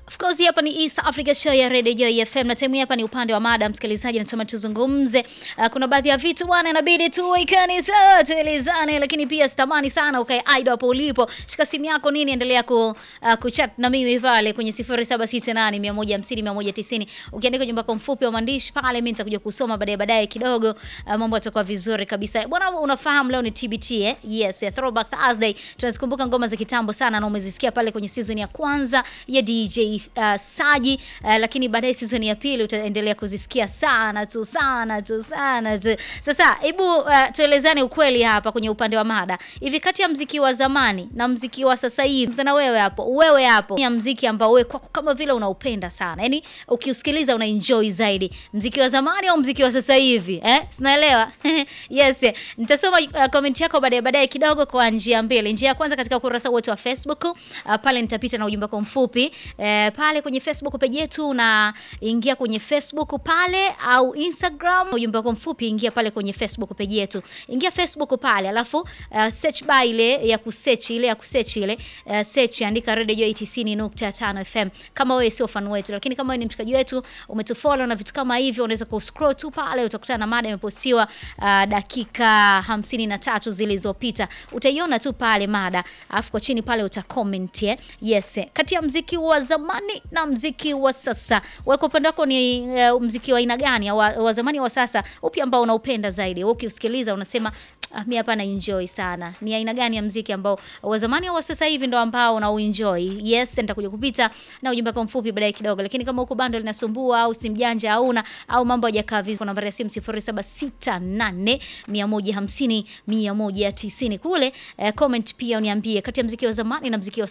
Of course hapa ni East Africa Show ya Radio Joy FM na time hapa ni upande wa mada msikilizaji, nasema tuzungumze. Uh, kuna baadhi ya vitu bwana inabidi tuwekane sawa, tuelezane, lakini pia sitamani sana ukae idle hapo ulipo. Shika simu yako nini, endelea ku uh, kuchat na mimi pale kwenye 0768 150 190. Ukiandika ujumbe wako mfupi wa maandishi pale, mimi nitakuja kusoma baadaye baadaye kidogo. Uh, mambo yatakuwa vizuri kabisa. Bwana, unafahamu leo ni TBT eh? Yes, yeah, Throwback Thursday. Tunazikumbuka ngoma za kitambo sana na umezisikia pale kwenye season ya kwanza ya DJ uh, Saji uh, lakini baadaye season ya pili utaendelea kuzisikia sana tu sana tu sana tu. Sasa hebu uh, tuelezane ukweli hapa kwenye upande wa mada. Hivi kati ya mziki wa zamani na mziki wa sasa hivi, mzana wewe hapo, wewe hapo, ya mziki ambao wewe kwako kama vile unaupenda sana. Yaani ukiusikiliza una enjoy zaidi. Mziki wa zamani au mziki wa sasa hivi? Eh? Sinaelewa. yes. Nitasoma uh, comment yako baadaye baadaye kidogo kwa njia mbili. Njia ya kwanza katika ukurasa wetu wa Facebook, uh, pale nitapita na ujumbe wako mfupi. Eh, pale kwenye Facebook page yetu na ingia kwenye Facebook pale au Instagram, ujumbe wako mfupi ingia pale kwenye Facebook page yetu. Ingia Facebook pale, alafu uh, search by ile ya kusearch ile ya kusearch ile uh, search andika Radio Joy 90.5 FM. Kama wewe sio fan wetu, lakini kama wewe ni mshikaji wetu, umetufollow na vitu kama hivyo, unaweza ku scroll tu pale, utakutana na mada imepostiwa uh, dakika hamsini na tatu zilizopita. Utaiona tu pale mada, alafu kwa chini pale uta comment eh. Yes, kati ya mziki wa zamani na mziki wa sasa, wewe kwa upande wako ni uh, mziki wa aina gani, wa, wa zamani wa sasa, upi ambao unaupenda zaidi? Wewe ukiusikiliza unasema Ah, mi hapa na enjoy sana. Ni aina gani ya mziki ambao wa zamani au wa sasa hivi ndo ambao una enjoy? Yes, nitakuja kupita na ujumbe wako mfupi baadaye kidogo. Lakini kama huko bando linasumbua au simu janja hauna au mambo hajakaa vizuri, kwa nambari ya simu 0768 150 190 kule. Eh, comment pia uniambie kati ya mziki wa zamani na mziki wa